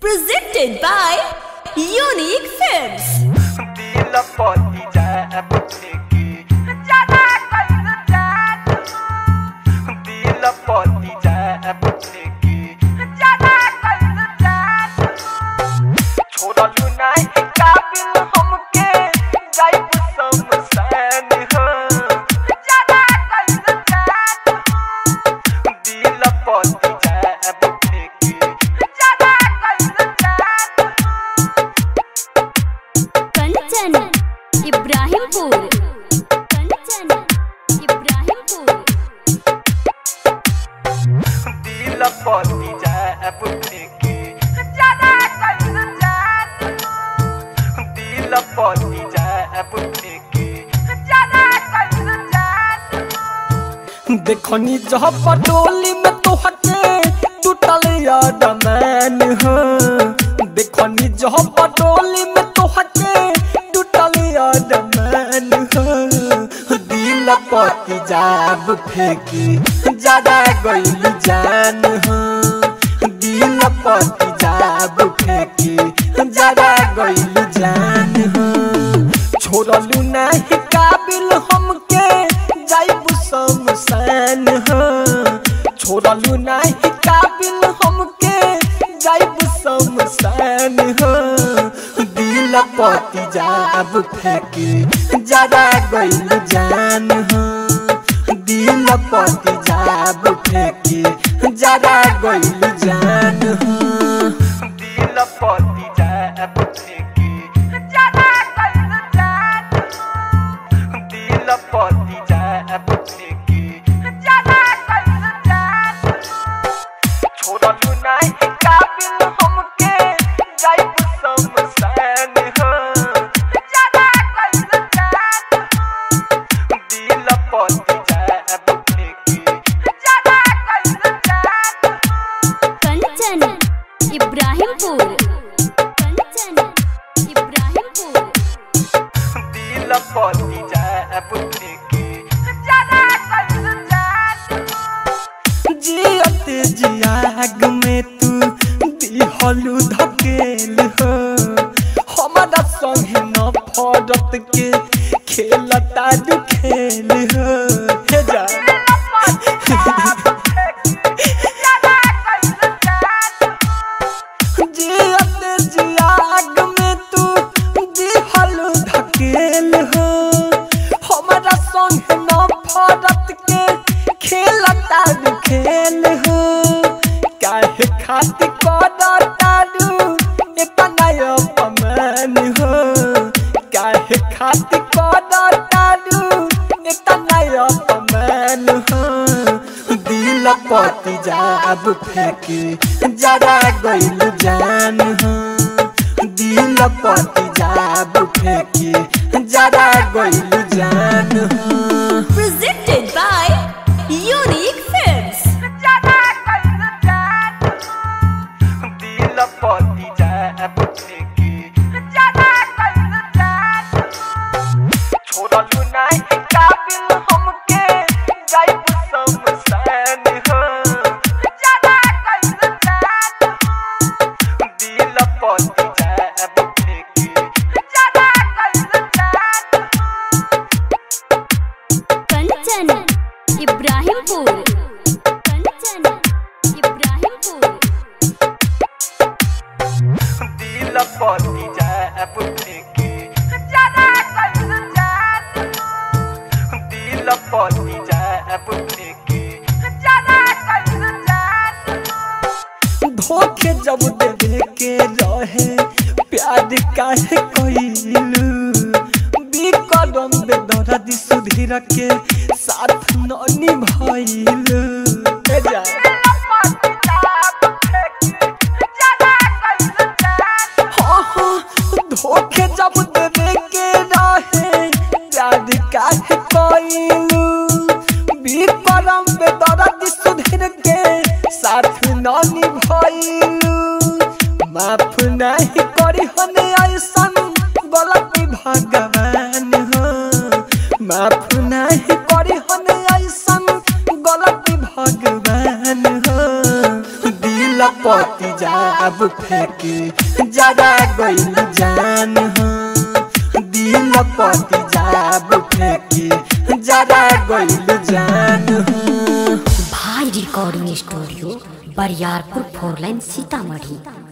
Presented by Unique Films. दिल पति जाब फेंके जाना कइल जात दिल पति जाब फेंके जाना कइल जात छोड़लू नाही काबिल हमके जाइब समसान हो जाना कइल जात दिल पति जाब फेंके जाना कइल जात कंचन इब्राहिमपुर कंचन इब्राहिमपुर दिल पति जाब फेंके जाना कइल जात दिल पति जाब फेंके जाना कइल जात देखनी जह पटोली में तो हटे टूटल याद मैन हो देखनी जह पटोली में तो हटे टूटल याद मैन हो दिल पति जाब फेंकी ज्यादा गइल जान हो दिल पति जाब फेंकी ज्यादा गइल जान हो छोड़लू नाही काबिल हमके जाइब समसान हो छोड़लू नाही काबिल हमके जाइब समसान हो दिल पति जाब फेंके ज्यादा गइल जान हो दिल पति जाब फेंके ज्यादा गइल जान हो दिल पति जाब फेंके ज्यादा गइल जान दिल पति जाब फेंके ज्यादा गइल जान छोड़लू नाही काबिल हमके जाइब समसान हो ज्यादा गइल जान दिल पति जाब फेंके ज्यादा गइल जान कंचन इब्राहिमपुर कंचन इब्राहिमपुर दिल पति जाब फेंके ज्यादा गइल जान जियत जियाग में तू दिहलू धकेल हो हमारा संगे न फरत के खेलता दू खेल हो हे जा जियत जियाग में तू दिहलू धकेल हो हमारा संगे न फरत के खेलता दू खेल हो काहे खातिर करतारू इतना अपमान हो काहे खातिर करतारू इतना अपमान हो दिल पति जाब फेंके जरा गइल जान हो दिल पति जाब फेंके जरा गइल जान हो Presented by Unique Films. दिल पति जाब फेंके ज्यादा गइल जान छोड़लू नाही काबिल हमके जाइब समसान हो ज्यादा गइल जान दिल पति जाब फेंके ज्यादा गइल जान कंचन इब्राहिमपुर कंचन इब्राहिमपुर दिल पति जाब फेंके ज्यादा गइल जान दिल पति जाब फेंके ज्यादा गइल जान धोखे जब देवे के रहे प्यार काहे कइलू बिकरम दे दर्द सुधीर के साथ न निभाइलू हे जा हाँ, हाँ, धोखे जब देवे के रहे प्यार काहे कइलू बिकरम दे दर्द सुधीर के साथ न निभाइलू माफ नहीं करी हने ऐसन गलती भगवान हो माफ नहीं करी हने ऐसन गलती भगवान हो दिल पति जा जाब फेंके जरा गइल जान हो दिल पति जाब फेंके जरा गइल जान हो भाई recording studio Bariyarpur four line Sitamarhi